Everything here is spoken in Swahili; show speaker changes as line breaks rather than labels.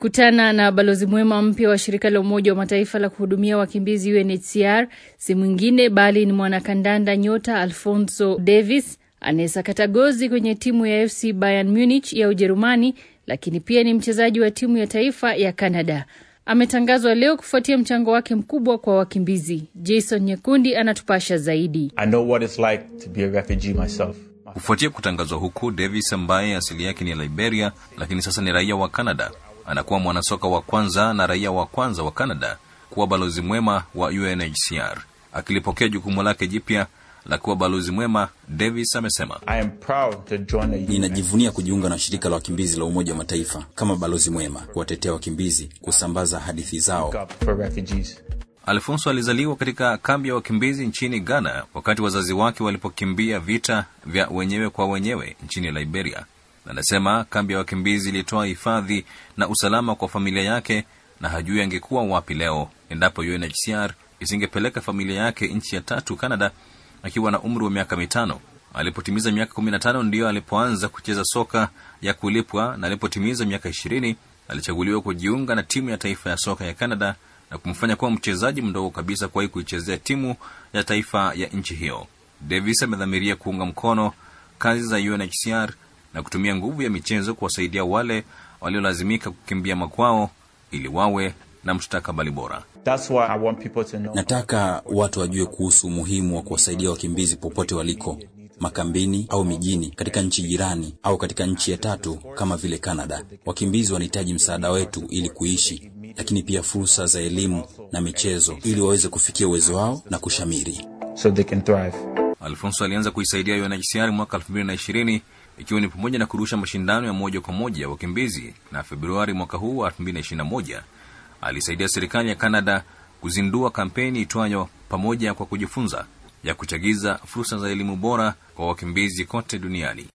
Kukutana na balozi mwema mpya wa shirika la Umoja wa Mataifa la kuhudumia wakimbizi UNHCR si mwingine bali ni mwanakandanda nyota Alfonso Davies anayesakata gozi kwenye timu ya FC Bayern Munich ya Ujerumani, lakini pia ni mchezaji wa timu ya taifa ya Canada. Ametangazwa leo kufuatia mchango wake mkubwa kwa wakimbizi. Jason Nyekundi anatupasha zaidi.
I know what it's like to be a refugee myself.
Kufuatia kutangazwa huku, Davis ambaye asili yake ni Liberia lakini sasa ni raia wa Canada anakuwa mwanasoka wa kwanza na raia wa kwanza wa Canada kuwa balozi mwema wa UNHCR. Akilipokea jukumu lake jipya la kuwa balozi mwema, Davis amesema,
I am proud to join the
Ninajivunia kujiunga na shirika la wakimbizi la Umoja wa Mataifa kama balozi mwema, kuwatetea wakimbizi, kusambaza hadithi zao.
UNICEF for refugees.
Alfonso alizaliwa katika kambi ya wakimbizi nchini Ghana wakati wazazi wake walipokimbia vita vya wenyewe kwa wenyewe nchini Liberia. Anasema kambi ya wakimbizi ilitoa hifadhi na usalama kwa familia yake, na hajui angekuwa wapi leo endapo UNHCR isingepeleka familia yake nchi ya tatu Canada akiwa na umri wa miaka mitano. Alipotimiza miaka kumi na tano ndiyo alipoanza kucheza soka ya kulipwa, na alipotimiza miaka ishirini alichaguliwa kujiunga na timu ya taifa ya soka ya Canada na kumfanya kuwa mchezaji mdogo kabisa kuwahi kuichezea timu ya taifa ya nchi hiyo. Davis amedhamiria kuunga mkono kazi za UNHCR na kutumia nguvu ya michezo kuwasaidia wale waliolazimika kukimbia makwao ili wawe na mustakabali bora.
That's why I want people to know.
Nataka watu wajue kuhusu umuhimu wa kuwasaidia wakimbizi popote waliko, makambini au mijini, katika nchi jirani au katika nchi ya tatu kama vile Canada. Wakimbizi wanahitaji msaada wetu ili kuishi, lakini pia fursa za elimu na michezo ili waweze kufikia uwezo wao na kushamiri.
so they can thrive.
Alfonso alianza kuisaidia UNHCR mwaka 2020 ikiwa ni pamoja na kurusha mashindano ya moja kwa moja ya wakimbizi, na Februari mwaka huu wa 2021 alisaidia serikali ya Canada kuzindua kampeni itwayo pamoja kwa kujifunza ya kuchagiza fursa za elimu bora kwa wakimbizi kote duniani.